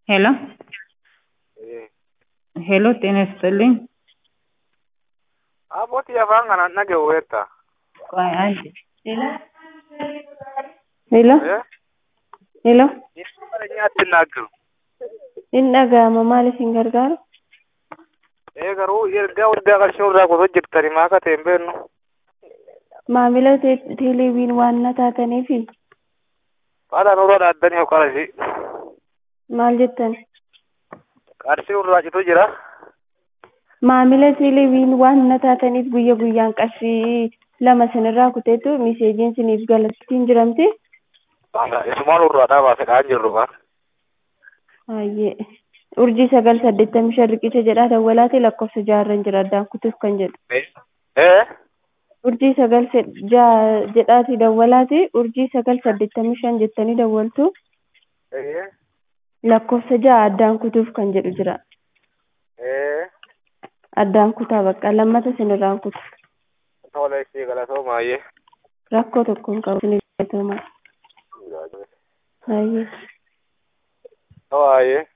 ሄሎ ሄሎ ጤና ይስጥልኝ። አቦት የአፋን kana dhaga'uweetta ቆይ አንዴ ሄሎ ሄሎ Eenyu attinnaaggiru hin dhaga'ama maal isin gargaaru ee garuu ergaa waggaa qarshii irraa kutoo jirtani maa akka ta'e hin beeknu maamila te- teeleeviin waan na taataniifi faadhaan urraa dhaaddanii yoo qarashii maal jettan qarshii irraa citu jira maamila teeleeviin waan na taataniif guyya guyyaan qarshii lama sinirraa kuteetu miseejiin siniif galattiin jiramte isumaan urraa dhaabaase dhaan jirru kaa Hayyee urjii sagal saddeettamii shan riqicha jedhaa dawwalaati lakkoofsa jaarran jira addaan kutuuf kan jedhu ee urjii sagal se- jaa- jedhaati dawwalaati urjii sagal saddeettamii shan jettanii dawwaltu ee lakkoofsa ja'a addaan kutuuf kan jedhu jira ee addaan kutaa bakka lammata sinirraan kutu tola ishee galatoo maayyee rakkoo tokko hin qabu sinif galatoomaa hayyee Hawaayee